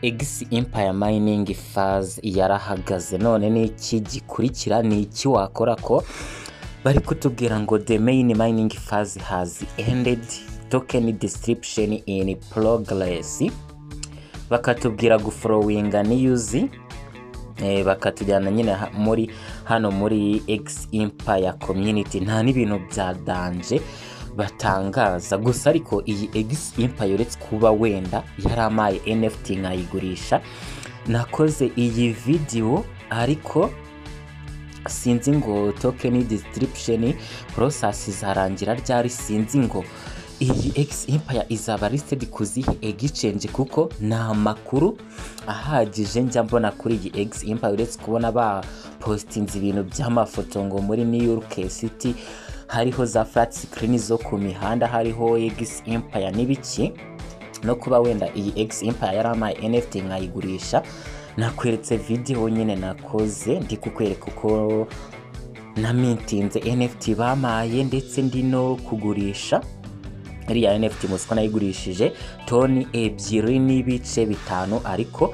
Egisi Empire Mining Phase yarahagaze none ni iki gikurikira ni iki wakora ko bari kutubwira ngo the main mining phase has ended token description in progress bakatubwira guforowinga niyuzi eh, bakatujyana nyine ha- muri hano muri X Empire Community nta n'ibintu bya danje batangaza gusa ariko iyi X Empire uretse kuba wenda yaramaye NFT nkayigurisha nakoze iyi video ariko sinzi ngo token distribution process izarangira ryari sinzi ngo iyi X Empire izaba listed ku zihe exchange kuko nta makuru ahagije njya mbona kuri iyi X Empire uretse kubona ba postinze ibintu by'amafoto ngo muri New York City hariho za flat screen zo ku mihanda hariho X Empire n'ibiki no kuba wenda iyi X Empire yaramaye NFT nkayigurisha nakweretse video nyine nakoze ndi kukwereka uko namitinze NFT bamaye ndetse ndi no kugurisha iriya NFT muzi ko nayigurishije toni ebyiri n'ibice bitanu ariko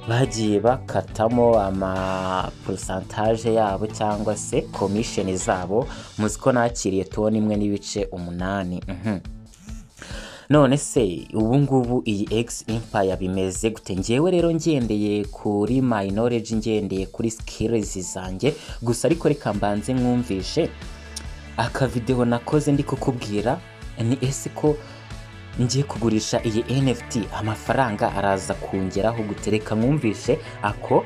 bagiye bakatamo ama porosantaje yabo cyangwa se komisheni zabo muzi ko nakiriye toni imwe n'ibice umunani mhm. none se ubu ngubu iyi X Empire bimeze gute njyewe rero ngendeye kuri my knowledge ngendeye kuri skills zanjye gusa ariko reka mbanze mwumvishe akavideho nakoze ndi kukubwira ni ese ko ngiye kugurisha iyi NFT amafaranga araza kungeraho gutereka mwumvishe ako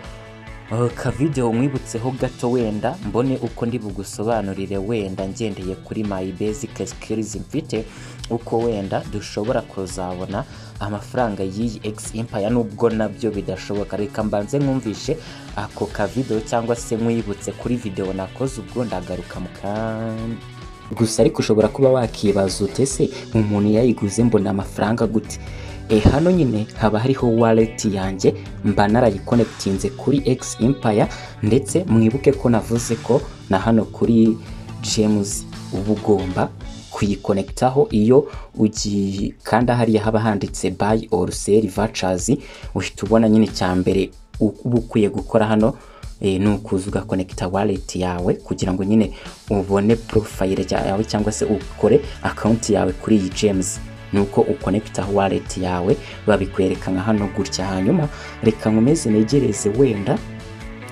eh, kavideho mwibutseho gato wenda mbone uko ndi bugusobanurire wenda ngendeye kuri my basic skills mfite uko wenda dushobora kuzabona amafaranga y'iyi X Empire nubwo nabyo bidashoboka reka mbanze mwumvishe ako kavideho cyangwa se mwibutse kuri video nakoze ubwo ndagaruka mu kanya gusa ariko ushobora kuba wakibaza ute se umuntu yayiguze mbona amafaranga gute e, hano nyine haba hariho wallet yanjye mba narayikonekitinze kuri X Empire ndetse mwibuke ko navuze ko na hano kuri James uba ugomba kuyikonekitaho iyo ugiye kandi hariya haba handitse buy or sell vouchers uhita ubona nyine cya mbere uba ukwiye gukora hano eh, ni ukuza ugakonekita wallet yawe kugira ngo nyine ubone profile rya- yawe cyangwa se ukore account yawe kuri iyi James nuko ukonekita wallet yawe babikwereka nka hano gutya hanyuma reka nkomeze negereze wenda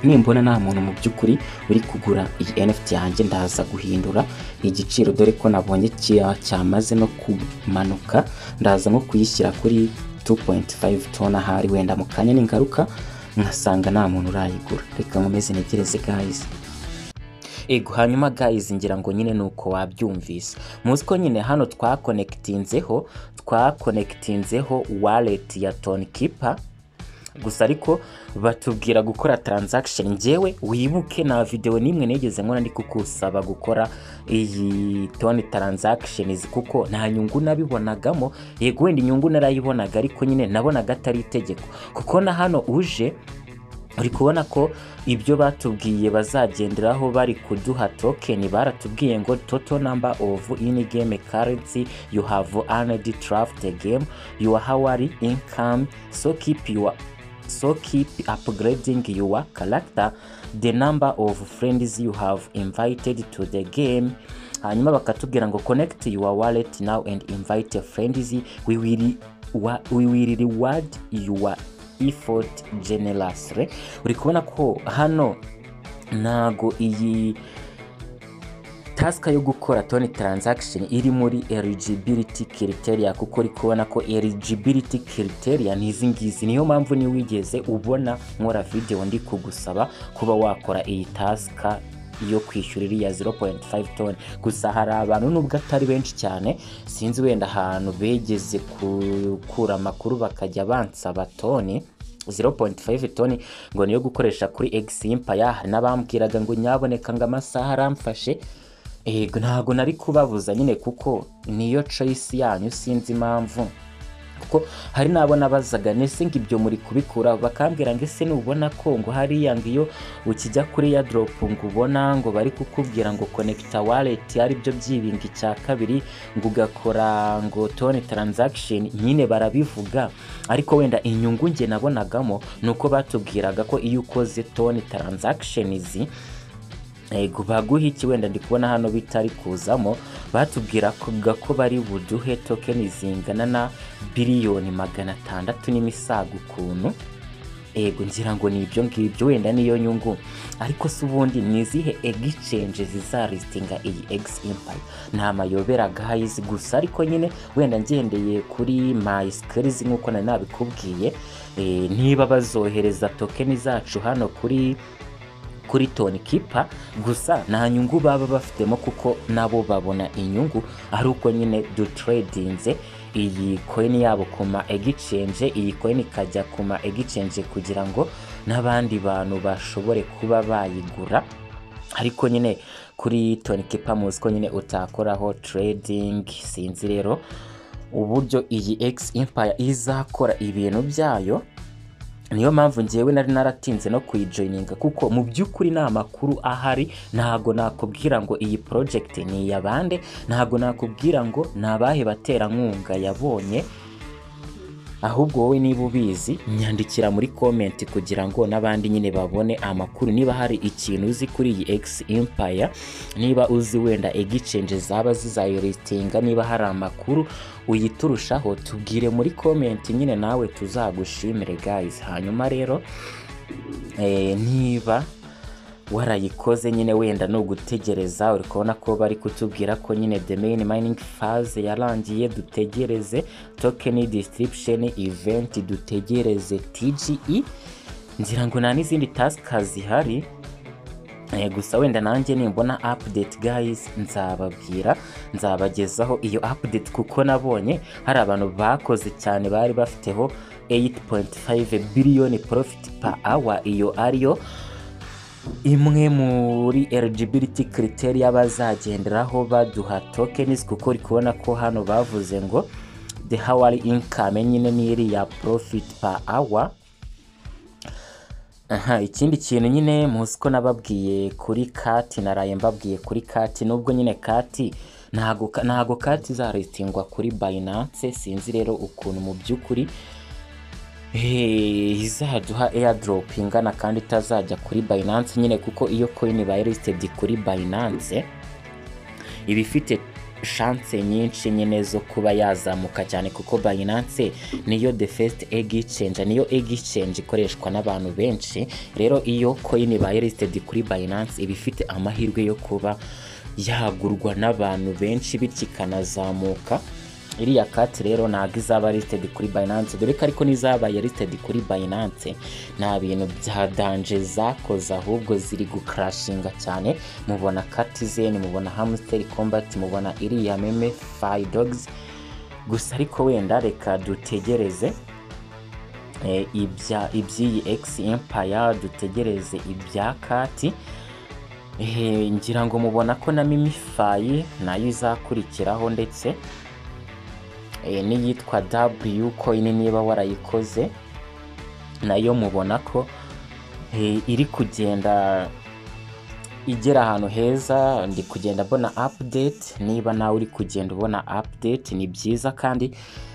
nimbona nta muntu mu by'ukuri uri kugura iyi NFT yanjye ndaza guhindura igiciro dore ko nabonye cya- cyamaze no kumanuka ndaza nko kuyishyira kuri 2.5 tona ahari wenda mu kanya ningaruka nkasanga nta muntu urayigura reka nkomeze negereze guys ego hanyuma guys ngira ngo nyine nuko wabyumvise muzi ko nyine hano twakonekitinzeho twakonekitinzeho wallet ya tonkeeper gusa ariko batubwira gukora transaction ngewe wibuke na video n'imwe nigeze nkora ndi kukusaba gukora iyi tone transactions kuko nta nyungu nabibonagamo yego wenda inyungu narayibonaga ariko nyine nabonaga atari itegeko kuko na hano uje uri kubona ko ibyo batubwiye bazagenderaho bari kuduha token baratubwiye ngo total number of in game currency you have earned draft game your hourly income so keep your so keep upgrading your character the number of friends you have invited to the game hanyuma bakatubwira ngo connect your wallet now and invite your friends we will, wa- we will reward your effort generously uri kubona ko hano ntago iyi tasika yo gukora toni taranzakisheni iri muri eligibility criteria kuko uri kubona ko eligibility criteria ni izi ngizi niyo mpamvu niyo wigeze ubona nkora videwo ndi kugusaba kuba wakora iyi tasika yo kwishyura iriya 0.5 toni gusa hari abantu nubwo atari benshi cyane sinzi wenda ahantu begeze gukura amakuru bakajya bansaba toni 0.5 toni ngo niyo gukoresha kuri egisimpa hari n'abambwiraga ngo nyaboneka ngo amasaha aramfashe yego ntabwo nari kubabuza nyine kuko niyo choice yanyu sinzi impamvu kuko hari n'abo nabazaga nese ngo ibyo muri kubikura bakambwira ngo ese nubona ko ngo hariya ngo iyo ukijya kuri ya doropu ngo ubona ngo bari kukubwira ngo konekita wareti aribyo byibinga icya kabiri ngo ugakora ngo tone taranzakisheni nyine barabivuga ariko wenda inyungu nge nabonagamo ni uko batubwiraga ko iyo ukoze tone taranzakishenizi ego baguha iki wenda ndi kubona hano bitari kuzamo batubwira kuga ko bari buduhe tokeni zingana na biliyoni magana atandatu n'imisago ukuntu ego ngira ngo ni ibyo ngibyo wenda niyo nyungu ariko se ubundi ni izihe egicenje zizarisitinga iyi egisi impayi nta mayobera agahayizi gusa ariko nyine wenda ngendeye kuri mayisikarizi nk'uko nari nabikubwiye eh, niba bazohereza tokeni zacu hano kuri kuri toni kipa gusa nta nyungu baba bafitemo kuko nabo babona inyungu ari uko nyine duteredinze iyi koyini yabo ku ma egicenje iyi koyini ikajya ku ma egicenje kugira ngo n'abandi bantu bashobore kuba bayigura ariko nyine kuri toni kipa muzi ko nyine utakoraho teredingi sinzi rero uburyo iyi egisi impaya izakora ibintu byayo niyo mpamvu ngewe nari naratinze no kuyijoyininga kuko mu by'ukuri nta makuru ahari ntabwo nakubwira ngo iyi porojegiti ni iya bande ntabwo nakubwira ngo ni abahe baterankunga yabonye ahubwo wowe niba ubizi nyandikira muri komenti kugira ngo n'abandi nyine babone amakuru niba hari ikintu uzi kuri iyi egisi impaya niba uzi wenda egicenje zaba zizayoritinga niba hari amakuru uyiturushaho tubwire muri komenti nyine nawe tuzagushimire gayizi hanyuma rero eh, niba warayikoze nyine wenda ni ugutegereza uri kubona ko bari kutubwira ko nyine the main mining phase yarangiye dutegereze token distribution event dutegereze TGE ngira ngo nta n'izindi tasika zihari Eh, gusa wenda nanjye nimbona update guys nzababwira nzabagezaho iyo update kuko nabonye hari abantu bakoze cyane bari bafiteho 8.5 billion profit per hour iyo ariyo imwe muri eligibility criteria bazagenderaho baduha tokens kuko uri kubona ko hano bavuze ngo the hourly income nyine ni iriya profit per hour aha ikindi kintu nyine muzi ko nababwiye kuri kati naraye mbabwiye kuri kati nubwo nyine kati ntago ntago kati izaritingwa kuri Binance sinzi rero ukuntu mu by'ukuri Eh, izaduha airdrop ingana kandi itazajya kuri Binance nyine kuko iyo coin ibaye listed kuri Binance iba ifite chance nyinshi nyine zo kuba yazamuka cyane kuko Binance niyo the first exchange niyo exchange ikoreshwa n'abantu benshi rero iyo coin ibaye listed kuri Binance iba ifite amahirwe yo kuba yagurwa n'abantu benshi bityo ikanazamuka iriya kati rero ntabwo izaba listed kuri Binance dore ko ariko n'izabaye listed kuri Binance nta bintu bya danje zakoze ahubwo ziri gukarashinga cyane mubona Catizen mubona Hamster Combat mubona iriya meme Fire Dogs gusa ariko wenda reka dutegereze eh, ibya iby'iyi X Empire dutegereze ibya kati Eh, ngira ngo mubona ko na Mimify nayo izakurikiraho ndetse n'iyitwa w coin niba warayikoze nayo mubona ko iri kugenda igera ahantu heza ndi kugenda mbona update niba nawe uri kugenda ubona update ni byiza kandi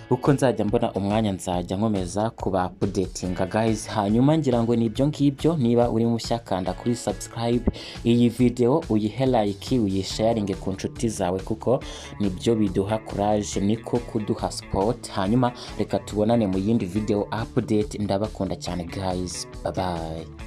uko nzajya mbona umwanya nzajya nkomeza kuba updatinga guys hanyuma ngira ngo ni ibyo ngibyo niba uri mushya kanda kuri subscribe iyi video uyihe like uyisharinge ku nshuti zawe kuko nibyo biduha courage niko kuduha support hanyuma reka tubonane mu yindi video update ndabakunda cyane guys bye bye